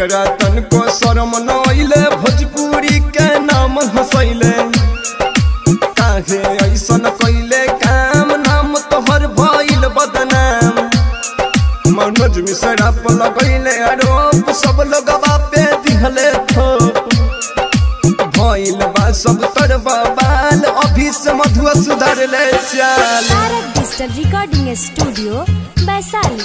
केकरा तनको शरम नइले भोजपुरी के नाम हंसैले काहे ऐसन कैले काम नाम तोहर भइल बदनाम मनोज मिश्रा पर लगैले आरोप सब लोगवा पे दिहले थोप भइल बा सब तर बाल अभी से मधुआ सुधार ले चाल Tarak digital recording studio Vaishali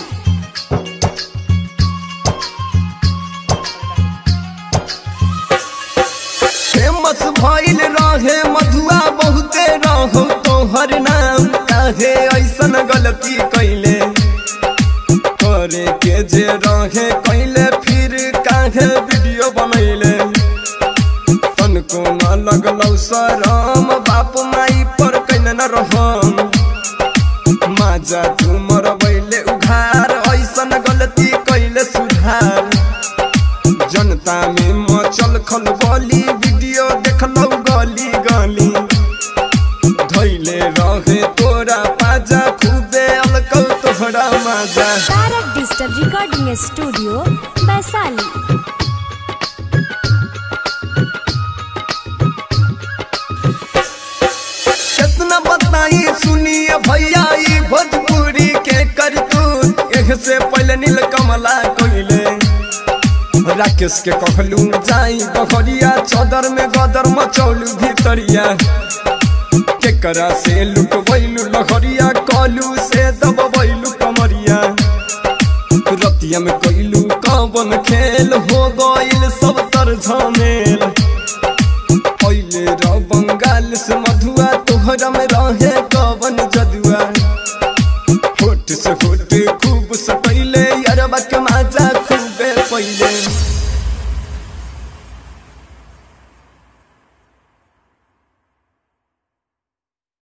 famous भइल रहे मधुआ बहुते रहो तोहर नाम काहे ऐसन गलती कैले करे के जे रहे कैले फिर काहे वीडियो बनैले तनको न लगलौ शरम बाप माई पर कैले न रहम माजा तू मरबैले उघार ऐसन गलती कैले सुधार जनता में मचल खलबली वीडियो देखलौ गली गली धैले रहे तोरा पाजा खूबे अलकौ तोहरा माजा Tarak digital recording studio Vaishali कितना बताई सुनिए भैया ई भोजपुरी के करतूत एह से पहले नील कमला कोइले राकेश के कहलू जाई बहरिया चौदर में गदर मचौलू भीतरिया केकरा से लुटबैलू लहरिया कलू से दबबैलू कमरिया रतिया में कैलू कवन खेल हो गइल सब तर झमेल पहले र बंगाल से मधुआ तोहरा में रहे कवन जदुआ